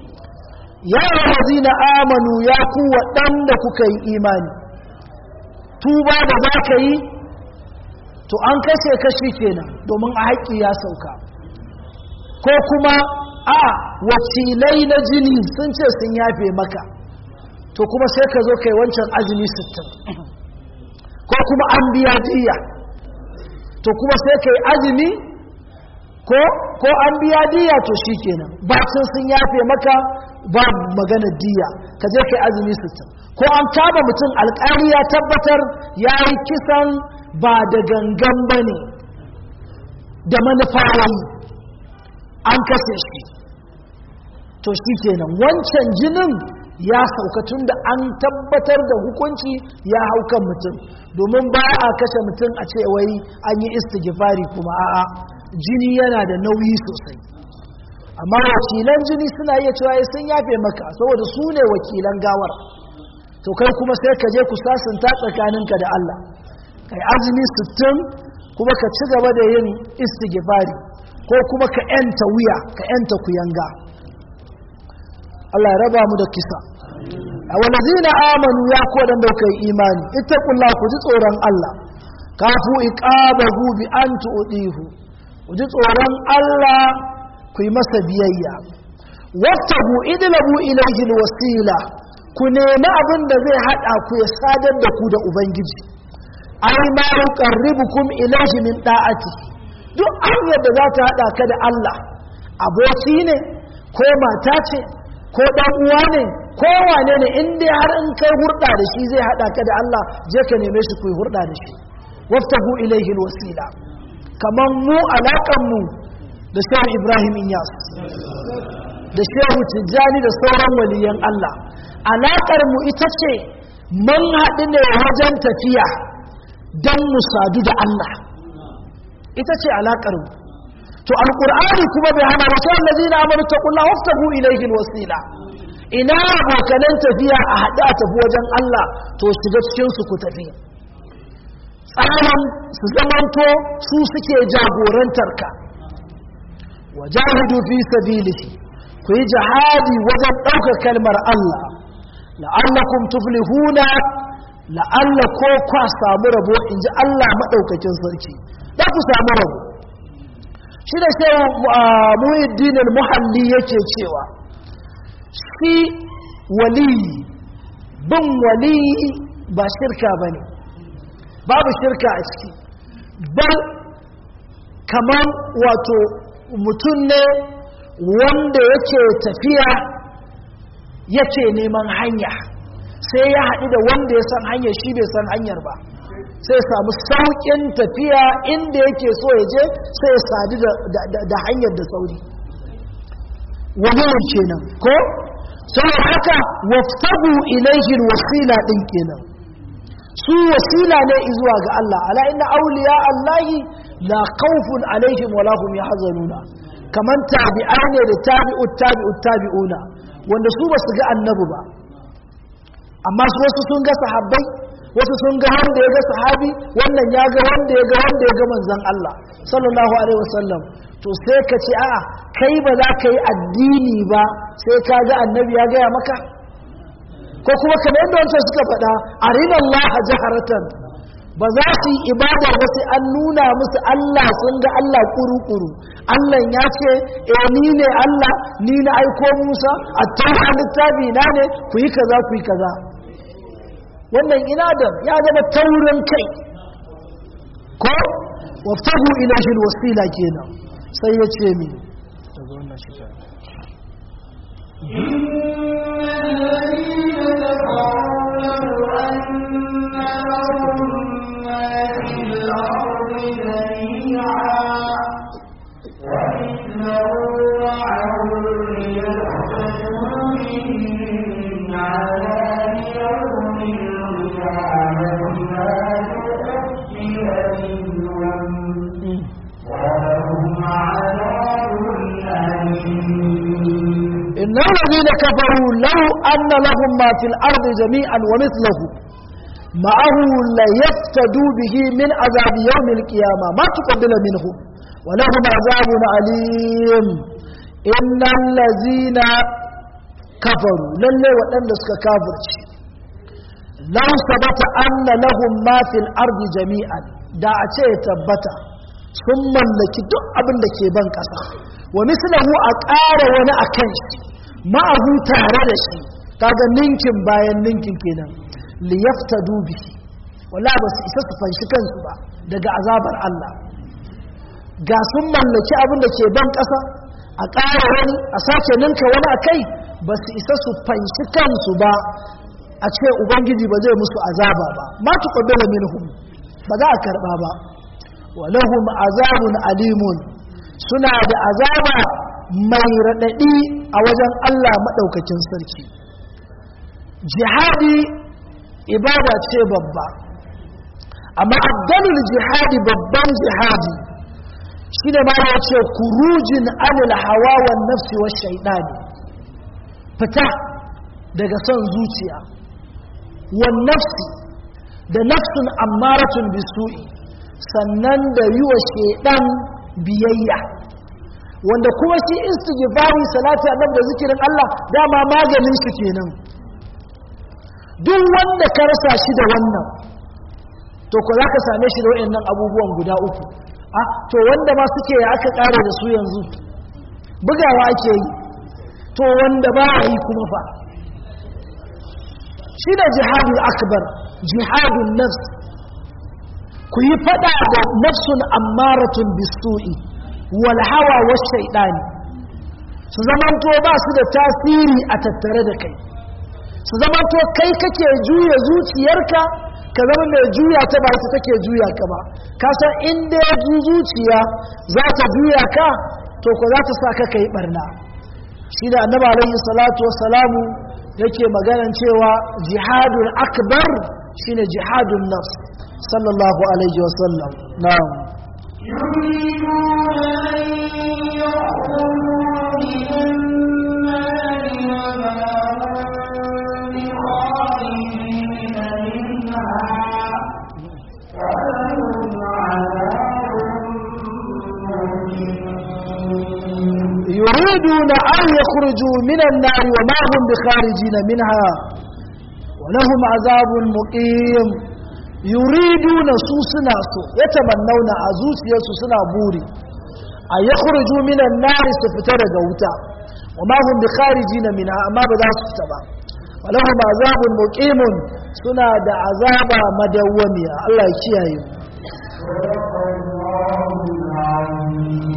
ya na amanu ya ku waɗanda kuka yi imani tuba da za ka yi to an kashe kashi kenan domin a haƙƙi ya sauka ko kuma a wakilai na jini sun ce sun yafe maka to kuma sai ka zo kai wancan azumi sittin ko kuma an biya diya to kuma sai kai azumi ko ko an biya diya to shikenan bacin sun yafe maka babu maganar diya ka je kai azumi sittin ko an kama mutum alƙali ya tabbatar ya yi kisan ba da gangan ba ne da manufa yayi an kashe shi to shi kenan wancan jinin ya sauka tun da an tabbatar da hukunci ya hau kan mutum domin ba a kashe mutum a ce wai an yi istighfari kuma a'a jini yana da nauyi sosai amma wakilan jini suna iya cewa sun yafe maka saboda su ne wakilan gawar to kai kuma sai ka je ku sasanta tsakaninka da Allah kai azumi sittin kuma ka ci gaba da yin istighfari ko kuma ka yanta wuya ka yanta kuyanga Allah ya raba mu da kisa a walazina amanu ya ko dan da kai imani ittaqullah ku ji tsoron Allah kafu iqabahu bi an tu'dihu ku ji tsoron Allah ku yi masa biyayya wattabu idlabu ilayhi alwasila ku nemi abin da zai hada ku ya sadar da ku da ubangiji ai ma yuqarribukum ilayhi min da'ati duk hanyar da za ta hada ka da Allah aboki ne ko mata ce ko dan uwa ne ko wane ne in dai har in kai hurda da shi zai hada ka da Allah je ka neme shi ku yi hurda da shi waftahu ilayhi alwasila kaman mu alakan mu da shehu Ibrahim Inyas da shehu Tijjani da sauran waliyan Allah alakar mu ita ce mun haɗu ne wajen tafiya don mu sadu da Allah ita ce alakar mu to alqur'ani kuma bai hana wasu allazina amanu taqullaha waftahu ilayhi alwasila ina abokanan tafiya a haɗu a tafi wajen Allah to shiga cikin su ku tafi tsarin su zamanto su suke jagorantar ka wajahidu fi sabilihi ku yi jihadi wajen ɗaukar kalmar Allah la'allakum tuflihuna la'alla ko kwa samu rabo in ji Allah maɗaukakin sarki za ku samu rabo shi da sai muhiddin muhalli yake cewa shi wali bin wali ba shirka ba ne babu shirka a ciki bal kamar wato mutum ne wanda yake tafiya yake neman hanya sai ya haɗu da wanda ya san hanyar shi bai san hanyar ba sai samu sauƙin tafiya inda yake so ya je sai ya sadu da hanyar da sauri wani kenan ko sai haka waftabu ilaihi wasila din kenan su wasila ne zuwa ga Allah ala inna awliya Allahi la khawfun alaihim wala hum yahzanuna kaman tabi'ai ne da tabi'ut tabi'ut tabi'una wanda su ba su ga annabi ba amma su wasu sun ga sahabbai wasu sun ga wanda ya ga sahabi wannan ya ga wanda ya ga wanda ya ga manzon Allah sallallahu alaihi wasallam to sai ka ce a'a kai ba za ka yi addini ba sai ka ga annabi ya gaya maka ko kuma kamar yadda wancan suka faɗa arinallah jaharatan ba za su yi ibada ba sai an nuna musu Allah sun ga Allah kuru-kuru Allah ya ce eh ni ne Allah ni na aiko Musa a tauha littafi na ne ku yi kaza ku yi kaza wannan inadan ya zama taurin kai ko waftahu ilahi alwasila kenan sai ya ce mi daga wannan shi إن الذين كفروا لو أن لهم ما في الأرض جميعا ومثله معه ليفتدوا به من عذاب يوم القيامة ما تقبل منهم ولهم عذاب عليم إن الذين كفروا للي وأن سك كافر لو ثبت أن لهم ما في الأرض جميعا da a ce tabbata sun mallaki duk abin da ke ban ƙasa wa mislahu a ƙara wani a kan shi ma'ahu tare da shi kaga ninkin bayan ninkin kenan liyafta dubi wala ba su isa su fanshi kansu ba daga azabar Allah ga sun mallaki abin da ke ban ƙasa a ƙara wani a sake ninka wani a kai ba su isa su fanshi kansu ba a ce ubangiji ba zai musu azaba ba ma tuqabbala minhum ba za a karba ba walahum azabun alimun suna da azaba mai raɗaɗi a wajen Allah maɗaukakin sarki jihadi ibada ce babba amma abdalul jihadi babban jihadi shi ne ma ya ce kurujin anil hawa wa nafsi wa shaidani fita daga son zuciya wa nafsi da nafsun ammaratun bisu'i sannan da yi wa shaidan biyayya wanda kuma shi istighfari salati annabi da zikirin Allah dama maganin shi kenan duk wanda ka rasa shi da wannan to ko zaka same shi da wayannan abubuwan guda uku ah to wanda ma suke ya aka kare da su yanzu bugawa ake yi to wanda ba yi kuma fa shi da jihadul akbar jihadun nafs ku yi fada da nafsun ammaratun bisu'i wal hawa was shaydani su zamanto ba su da tasiri a tattare da kai su zamanto kai kake juya zuciyarka ka zama mai juya ta ba ita take juya ka ba ka san inda ya zuciya za ta juya ka to ko za ta sa ka kai barna shi da annabi alaihi salatu wassalamu yake maganan cewa jihadul akbar shine jihadun nafs sallallahu alaihi wasallam na'am يريدون أن يخرجوا من النار وما هم بخارجين منها ولهم عذاب مقيم يريدون سوسنا سو يتمنون أزوس يسوسنا بوري أن يخرجوا من النار سفتر جوتا وما هم بخارجين منها أما بدا سفتبا ولهم عذاب مقيم سنا دا عذاب مدوميا الله يكيه صدق الله العظيم